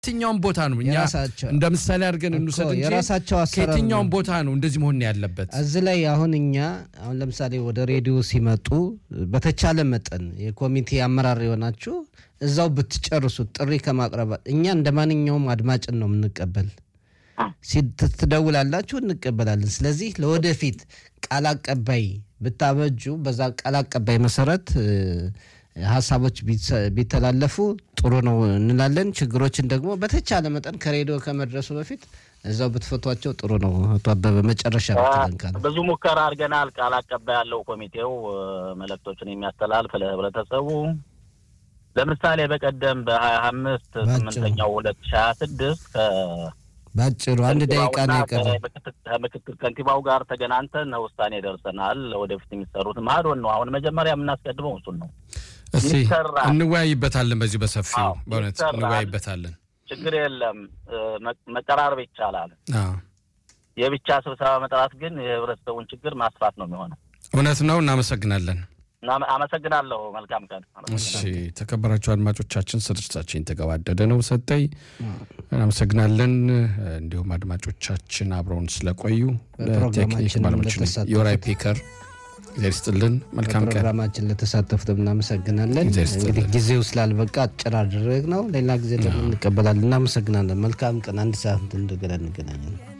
የትኛውም ቦታ ነው እኛ የራሳቸው እንደ ምሳሌ አድርገን እኮ እንውሰድ እንጂ የራሳቸው አሰራር ከየትኛውም ነው። ቦታ ነው እንደዚህ መሆን ያለበት። እዚህ ላይ አሁን እኛ አሁን ለምሳሌ ወደ ሬዲዮ ሲመጡ በተቻለ መጠን የኮሚቴ አመራር የሆናችሁ እዛው ብትጨርሱት ጥሪ ከማቅረብ እኛ እንደ ማንኛውም አድማጭን ነው የምንቀበል። ሲ- ት- ትደውላላችሁ፣ እንቀበላለን። ስለዚህ ለወደፊት ቃል አቀባይ ብታበጁ በዛ ቃል አቀባይ መሰረት እ፣ ሀሳቦች ቢሰ- ቢተላለፉ ጥሩ ነው እንላለን። ችግሮችን ደግሞ በተቻለ መጠን ከሬዲዮ ከመድረሱ በፊት እዛው ብትፈቷቸው ጥሩ ነው። አቶ አበበ መጨረሻ ብትለን ካለ ብዙ ሙከራ አድርገናል። ቃል አቀባይ ያለው ኮሚቴው እ፣ መልእክቶችን የሚያስተላልፍ ለህብረተሰቡ ለምሳሌ በቀደም በሀያ አምስት ባጭሩ። ስምንተኛው ሁለት ሺ ሀያ ስድስት ባጭሩ አንድ ደቂቃ ነው የቀረ። ከምክትል ከንቲባው ጋር ተገናኝተን ውሳኔ ደርሰናል። ወደፊት የሚሰሩት ማዶን ነው። አሁን መጀመሪያ የምናስቀድመው እሱን ነው። እስቲ ይሰራል። እንወያይበታለን፣ በዚህ በሰፊው አዎ፣ በእውነት ይሰራል። እንወያይበታለን። ችግር የለም። እ፣ መ- መቀራረብ ይቻላል። አዎ፣ የብቻ ስብሰባ መጥራት ግን የህብረተሰቡን ችግር ማስፋት ነው የሚሆነው። እውነት ነው። እናመሰግናለን። እና አመሰግናለሁ። መልካም ቀን። እሺ ተከበራችሁ አድማጮቻችን ስርጭታችን የተገባደደ ነው። ሰጠኝ እናመሰግናለን። እንዲሁም አድማጮቻችን አብረውን ስለቆዩ ለቴክኒክ በፕሮግራማችን ባለሙያችን ለተሳተፉት የወራይ ፒከር እግዚአብሔር ይስጥልን። መልካም ቀን። ፕሮግራማችን ለተሳተፉት እናመሰግናለን። እግዚአብሔር ይስጥልን። እንግዲህ ጊዜው ስላልበቃ አጭር አደረግ ነው። ሌላ ጊዜ ደግሞ እንቀበላለን። እናመሰግናለን። መልካም ቀን። አንድ ሰዓት እንደገና እንገናኛለን።